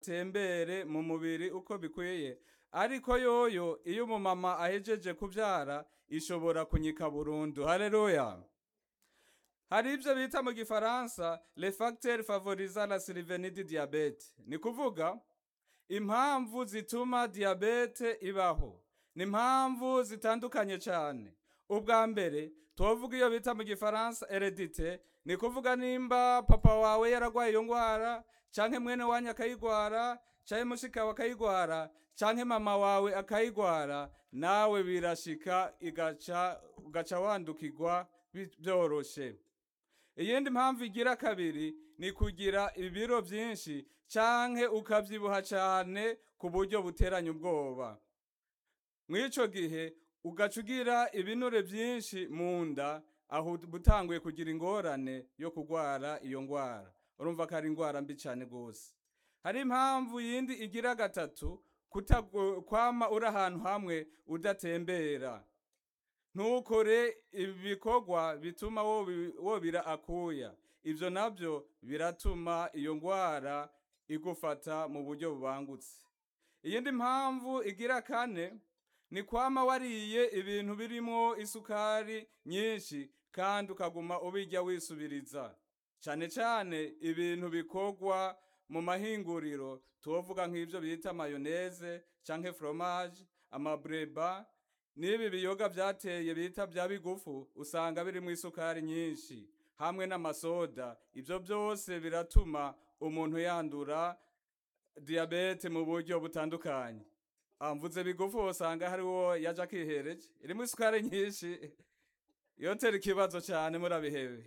atembere mu mubiri uko bikwiye ariko yoyo iyo umumama ahejeje kubyara ishobora kunyika burundu haleluya hari ibyo bita mu gifaransa le facteur favoriza la survenue du diabete ni kuvuga impamvu zituma diyabete ibaho ni impamvu zitandukanye cyane ubwa mbere tuwavuga iyo bita mu gifaransa heredite ni kuvuga nimba papa wawe yaragwaye iyo ndwara canke mwene wanyu akayigwara canke mushika akayigwara canke mama wawe akayigwara nawe birashika igaca ugaca wandukirwa bi- byoroshe iyindi mpamvu igira kabiri ni kugira ibiro byinshi canke ukabyibuha cyane ku buryo buteranya ubwoba mw'ico gihe ugaca ugira ibinure byinshi mu nda aho butanguye kugira ingorane yo kurwara iyo ndwara urumva ko ari indwara mbi cyane rwose hari impamvu yindi igira gatatu kutago- kwama uri ahantu hamwe udatembera ntukore ibikorwa bituma wobi- wobira akuya ibyo nabyo biratuma iyo ndwara igufata mu buryo bubangutse iyindi mpamvu igira kane ni kwama wariye ibintu birimo isukari nyinshi kandi ukaguma ubirya wisubiriza cyane cyane ibintu bikorwa mu mahinguriro tuvuga nk'ibyo bita mayoneze canke fromage amabreba n'ibi biyoga byateye bita bya bigufu usanga birimo isukari nyinshi hamwe n'amasoda ibyo byose biratuma umuntu yandura diyabete mu buryo butandukanye Ah, mvuze bigufu usanga hariwo yaje akihereje irimo isukari nyinshi yotera ikibazo cyane murabihebe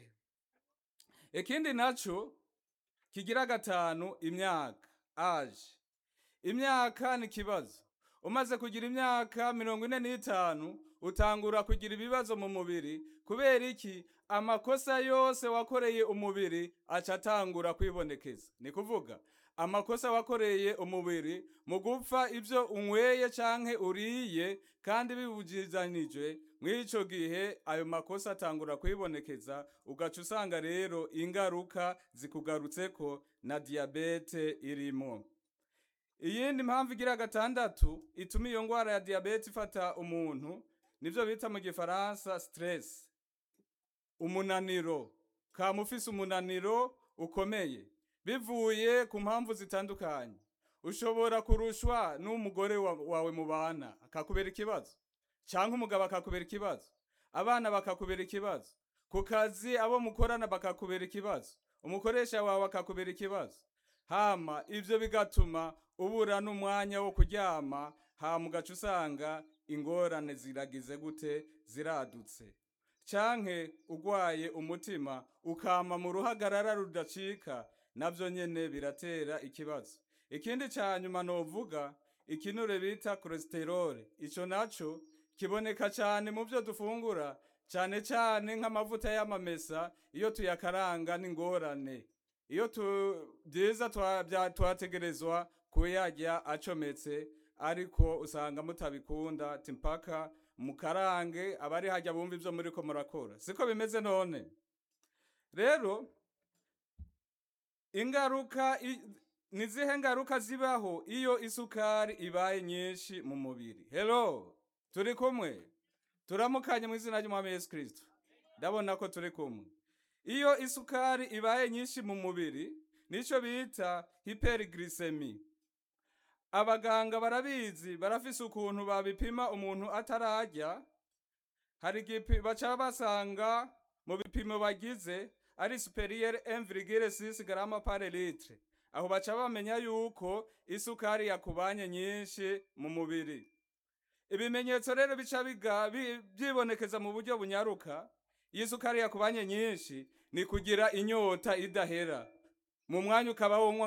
ikindi naco kigira gatanu imyaka age imyaka ni ikibazo umaze kugira imyaka mirongo ine n'itanu utangura kugira ibibazo mu mubiri kubera iki amakosa yose wakoreye umubiri aca atangura kwibonekeza ni kuvuga amakosa wakoreye umubiri mu gupfa ibyo unyweye canke uriye kandi bibujizanijwe mw'ico gihe ayo makosa atangura kwibonekeza ugaca usanga rero ingaruka zikugarutseko na diyabete irimo iyindi mpamvu igira gatandatu ituma iyo ndwara ya diyabete ifata umuntu nivyo bita mu gifaransa stress umunaniro kama ufise umunaniro ukomeye bivuye ku mpamvu zitandukanye ushobora kurushwa n'umugore wa- wawe mubana akakubera ikibazo cyangwa umugabo akakubera ikibazo abana bakakubera ikibazo ku kazi abo mukorana bakakubera ikibazo umukoresha wawe akakubera ikibazo hama ivyo bigatuma ubura n'umwanya wo kuryama hama ugaca usanga ingorane ziragize gute ziradutse canke ugwaye umutima ukama mu ruhagarara rudacika navyo nyene biratera ikibazo ikindi ca nyuma novuga ikinure bita cholesterol ico naco kiboneka cane mu vyo dufungura cane cane nk'amavuta y'amamesa iyo tuyakaranga n'ingorane iyo tu byiza twa- bya- twategerezwa kuyarya acometse ariko usanga mutabikunda ati mpaka mukarange abari hajya bumva ibyo muriko murakora siko bimeze none rero ingaruka i- ni zihe ngaruka zibaho iyo isukari ibaye nyinshi mu mubiri hello turi kumwe turamukanye mu izina ry'umwami yesu kirisito ndabona ko turi kumwe iyo isukari ibaye nyinshi mu mubiri nico bita hyperglycemie abaganga barabizi barafise ukuntu babipima umuntu atararya hari igipi baca basanga mu bipimo bagize ari superieur 1,6 grama par litre aho baca bamenya yuko isukari yakubanye nyinshi mu mubiri ibimenyetso rero bica biga bi- byibonekeza mu buryo bunyaruka iyo isukari yakubanye nyinshi ni kugira inyota idahera mu mwanya ukaba wonywa